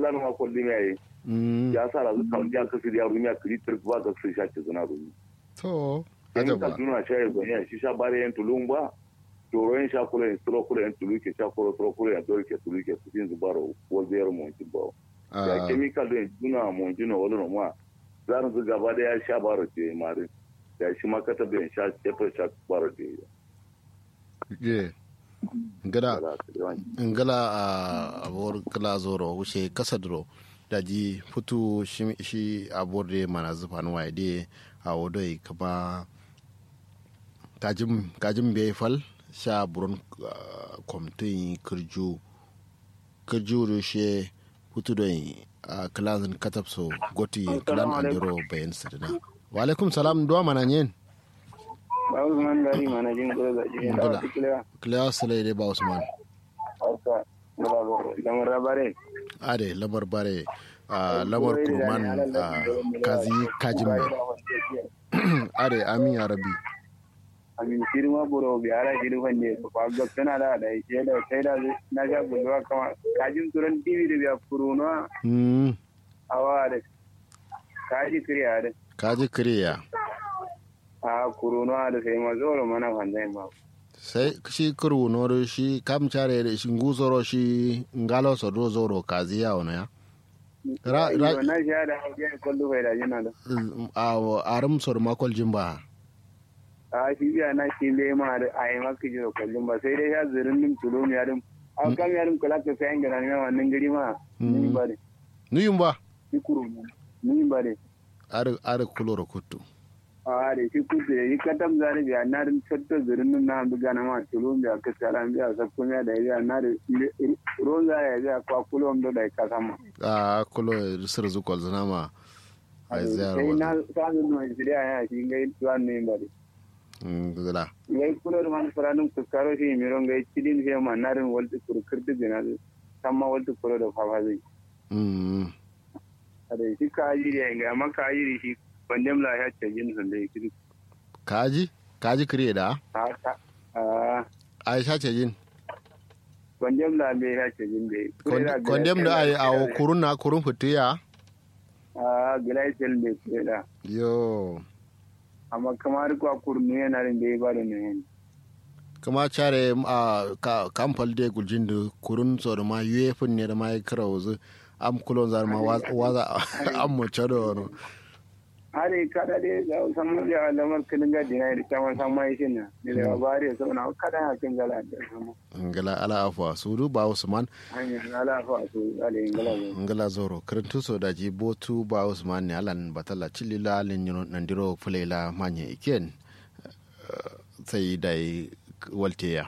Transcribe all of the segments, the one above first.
zan ma kulli mai mm ya sa razu kan ya kasu da rumi a kiri turk ba ga su sha ce zuna rumi to in ka ajaba tuna sha ya gonya shi sha bare yan tulun ba toro yan sha kula yan turo kula yan tulu ke sha kula turo kula yan dole ke tulu ke su tin zubaro ko zero mon tin ba ya ah chemical din tuna mon tin no wala no ma zan su gaba da ya sha baro ce mare ya shi ma kata da sha ce fa sha baro ce ye ngada ngala a abor kala zoro wuce kasa duro daji futu shi shi abor de mana zufan waye de a wodoi kaba kajim kajim be fal sha buron komtin kirju kirju ru she futu doi a kalan katapso goti kalan andiro bayan sadana wa alaikum salam duwa mana nyen ba Usman gari mana jin ko da jin da Ngala. tikila kila salai dai ba usman hausa da ba go da mun rabare ade lamar bare a lamar kurman a kazi kajin mai ade amin ya rabi amin firma buro bi ara jiru fande ko ba ga tana da da ke da sai da na ga bulwa kama kajin turan tv da biya furuno Hmm, awa da kaji kriya da kaji kiriya a kuruno da sai ma zoro mana fande ma sai shi kuru noro shi kam chare da shi nguzoro shi ngalo so do zoro kazi ya ona ya Ra- ra- na sha da hauke kullu bai da jina da a arum sor makol jimba a shi biya na shi le ma da ai maka jiro kullum ba sai dai ya zirin nim tulum ya dum a kam ya dum kula ka sai ngana ne wannan gari ma ni ba de nuyum ba shi kuru ni ba de ar ar kuloro kuttu a da shi kudu da yi katam zari biya na dum tattar zirin nim na bi gana ma tulum biya ka sala biya sa kuma da biya na da ron za ya biya kwa kulum da da ka sama a kulo sir zukol zanama a ziyar sai na wazan samun mai shirya ya shi ngai tuwan ne ba de ngala ngai kulor man faranum kuskaro shi mi ron ngai cidin he ma narin walti kur kirdi gina samma walti kuro da fafa zai mm ada shi ka ajiri ya nga amma ka ajiri shi bandem la ya ce jin sun da kiri kaji kaji kiriya da ha ka a aisha ce jin bandem la be ya ce jin da kondem da ai a kurun na kurun fitiya a glycel da kure da yo amma kamar ko kurnu yana rin da ba da ne kama care a kamfal de guljin da kurun so da ma yefin ne da ma ya kira wuzu am kulon zar ma waza am mu chado no are kada de da san mu da lamar kinin ga dina da kama san mai shi na ne da ba re so na kada ha kin gala da sama ngala ala afwa sudu ba usman hanya ala fa su ale ngala ne ngala zoro karantu so da ji botu ba usman ne alan batala chilila lin yuno nandiro fulela manye iken sai dai walteya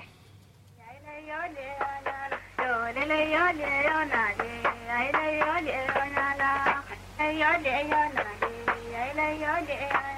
Yo,